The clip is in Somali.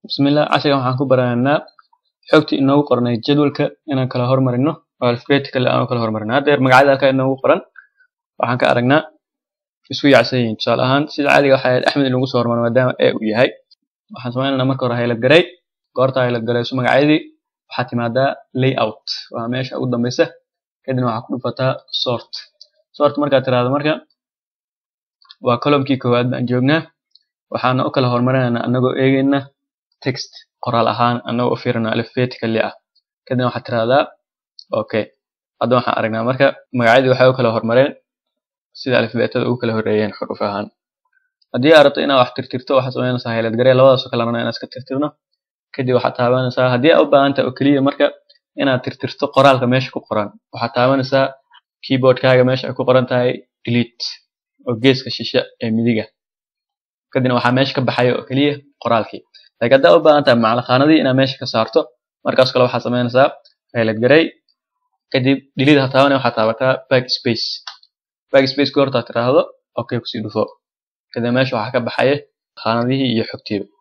bismillah casharkan waxaan ku baranaynaa xogtii inoogu qornay jadwalka inaan kala hormarino oo alphabetical aan u kala hormarino haddeer magacyada halkaa inoogu qoran waxaan ka aragnaa isku yaacsan yihiin tusaale ahaan sida caadiga waxay ahayd axmed in lagu soo hormaro maadaama e uu yahay waxaan sameynaynaa marka hore haylad garay goorta haylad garayso magacyadii waxaa timaadaa layout waa meesha ugu dambeysa kadibna waxaa ku dhufataa sort sort markaad tiraahdo marka waa columnkii koowaad baan joognaa waxaana u kala hormarinaynaa anagoo eegayna text qoraal ahaan anagoo u fiirina alphabetically ah kadibna waxaad tirahdaa okay hadda waxaan aragnaa marka magacyadii waxay u kala hormareen sida alfabeetada ugu kala horeeyeen xuruf ahaan haddii aad rabto inaad wax tirtirto waxaad samaynaysaa haylad garee labadaasoo kale rabna inaad iska tirtirno kadib waxaad taabanaysaa haddii aad u baahan tahay oo keliya marka inaad tirtirto qoraalka meesha ku qoran waxaad taabanaysaa keyboardkaaga meesha ay ku qoran tahay delete oo geeska shishe ee midiga kadibna waxaa meesha ka baxaya oo keliya qoraalkii laakiin haddaa u baahan tahay macalaqaanadii inaad meesha ka saarto markaas kale waxaad samaynaysaa haylad garey kadib delete ha taabanaya waxaad taabataa backspace backspace goortaad tiraahdo okay kusii dhufo kadib meesha waxaa ka baxaya qaanadihii iyo xogtiiba